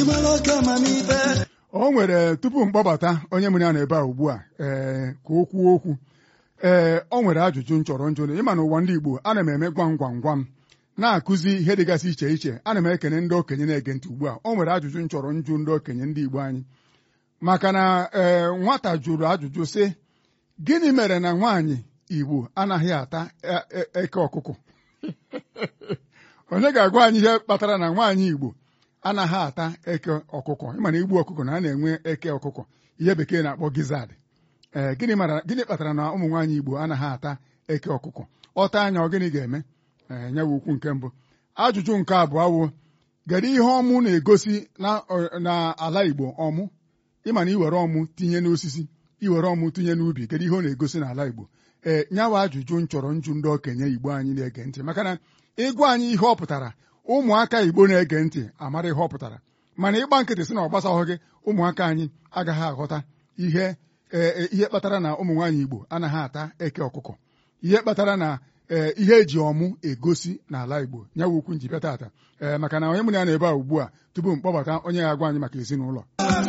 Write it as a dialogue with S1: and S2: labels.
S1: o nwere tupu mkpọbata onye mụrụ ya nọ ebe a ugbu a ee ka o kwuo okwu ee o nwere ajụjụ m chọrọ njụ ịma na ụwa ndị Igbo ana m eme gwam gwam gwam na-akụzi ihe dịgasị iche iche ana m ekene ndị okenye na-ege ntị ugbu a o nwere ajụjụ m chọrọ njụ ndị okenye ndị Igbo anyị maka na ee nwata jụrụ ajụjụ sị gịnị mere na nwaanyị Igbo anaghị ata eke ọkụkọ onye ga-agwa anyị ihe kpatara na nwaanyị Igbo anaghị ata eke ọkụkọ ịma na igbu ọkụkọ na a na-enwe eke ọkụkọ ihe bekee na-akpọ gizad ee gịnị kpatara na ụmụ nwaanyị Igbo anaghị ata eke ọkụkọ ọta anya ọ gịnị ga-eme ee nyewe ukwu nke mbụ ajụjụ nke abụọ wụ kedu ihe ọmụ na-egosi n'ala Igbo ọmụ ịma na iwere ọmụ tinye n'osisi iwere ọmụ tinye n'ubi kedu ihe ọ na-egosi n'ala Igbo ee nyawa ajụjụ m chọrọ njụ ndị okenye Igbo anyị na-ege ntị maka na ịgwa anyị ihe ọ pụtara ụmụaka Igbo na-ege ntị amara ihe ọ pụtara mana ịgba nkịtị sị na ọ gbasaghị gị ụmụaka anyị agaghị aghọta ihe ihe kpatara na ụmụ nwaanyị Igbo anaghị ata eke ọkụkọ ihe kpatara na ihe eji ọmụ egosi n'ala Igbo nyawa ukwu njibịa tata ee maka na onye mụrụ ya na ebe a ugbu a tupu m kpọbata onye ga-agwa anyị maka ezinụlọ